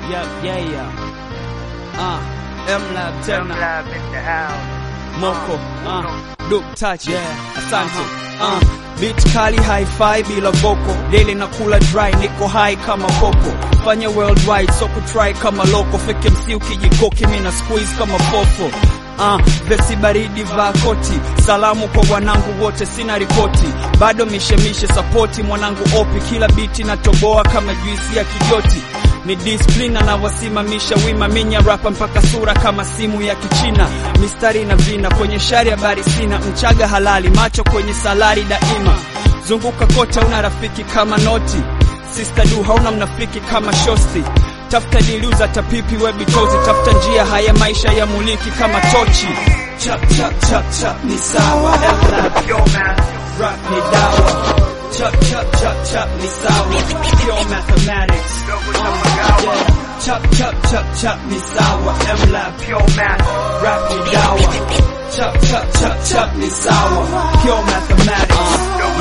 Yeah, yeah, yeah. Uh, M-Lab tena. Lab in the house. Moko, uh, Duke Touch, yeah, asante. Uh, beat kali hi-fi bila voko, daily na kula dry, niko high kama koko. Fanya worldwide, so kutry kama loko, fake MC ukijikoki, mina squeeze kama fofo. Uh, vesi baridi vaa koti, salamu kwa wanangu wote, sina ripoti, bado mishemishe sapoti mwanangu opi, kila biti natoboa kama juisi ya kijoti ni discipline anawasimamisha wima minya rapa mpaka sura kama simu ya kichina mistari na vina kwenye shari habari sina mchaga halali macho kwenye salari daima zunguka kote una rafiki kama noti sister du hauna mnafiki kama shosti tafuta diliuza tapipi webitozi tafuta njia haya maisha ya muliki kama tochi chap chap chap chap ni sawa F-Lab, Yo, man. rap ni dawa chap chap chap chap ni sawa pure mathematics Dogo na magawa. yeah. chap chap chap chap ni sawa M-Lab Yo, man. rap ni dawa chap chap chap chap ni sawa pure mathematics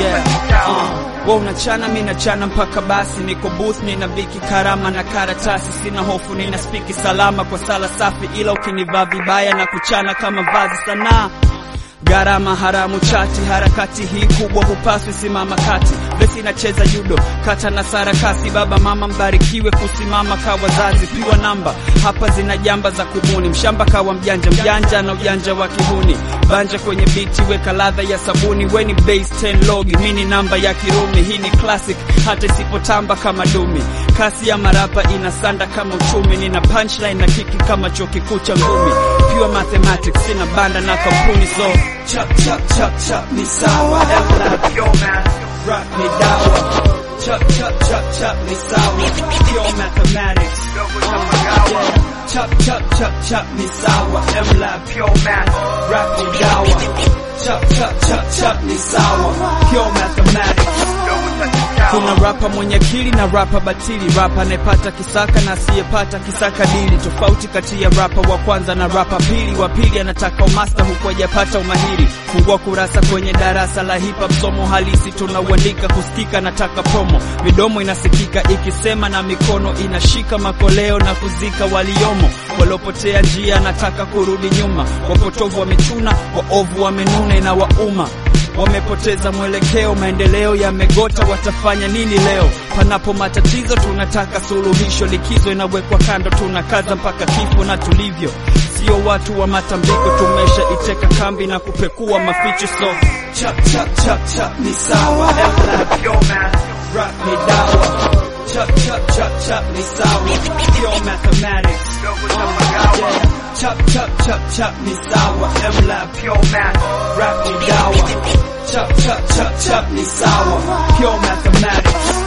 yeah uh. Wewe unachana mi nachana mpaka basi niko booth nina biki karama na karatasi sina hofu nina spiki salama kwa sala safi ila ukinivaa vibaya na kuchana kama vazi sanaa Gharama haramu chati, harakati hii kubwa hupaswi simama kati. Besi inacheza judo, kata na sarakasi. Baba mama mbarikiwe kusimama ka wazazi, piwa namba hapa zina jamba za kubuni. Mshamba kawa mjanja, mjanja na ujanja wa kihuni. Banja kwenye biti, weka ladha ya sabuni. Weni base 10 logi, mini namba ya Kirumi. Hii ni classic, hata isipotamba kama dumi. Kasi ya marapa inasanda kama uchumi. Nina punchline na kiki kama chuo kikuu cha ngumi. Pure mathematics, sina banda na kampuni so chap chap chap chap ni sawa F-Lab Yo, man. rap ni dawa chap chap chap chap ni sawa pure mathematics Dogo na magawa. yeah. chap chap chap chap ni sawa M-Lab Yo, man. rap ni dawa chap chap chap chap ni sawa pure mathematics Dogo na magawa. kuna rapa mwenye akili na rapa batili, rapa anayepata kisaka na asiyepata kisaka dili. Tofauti kati ya rapa wa kwanza na rapa pili. Wa pili anataka umasta huku hajapata umahiri. Fungua kurasa kwenye darasa la hip hop, somo halisi tunauandika, kusikika nataka promo, midomo inasikika ikisema na mikono inashika makoleo na kuzika waliomo waliopotea njia, nataka kurudi nyuma. Wapotovu wamechuna, waovu wamenuna, inawauma wamepoteza mwelekeo, maendeleo yamegota, watafanya nini leo? Panapo matatizo tunataka suluhisho, likizo inawekwa kando, tunakaza mpaka kifo na tulivyo, sio watu wa matambiko, tumesha iteka kambi na kupekua maficho, so chap chap chap chap ni sawa F-Lab, Yo, man. rap ni dawa chap chap chap chap ni sawa pure mathematics Dogo na magawa. yeah. chap chap chap chap ni sawa M-Lab Yo, man. rap ni dawa chap chap chap chap ni sawa pure mathematics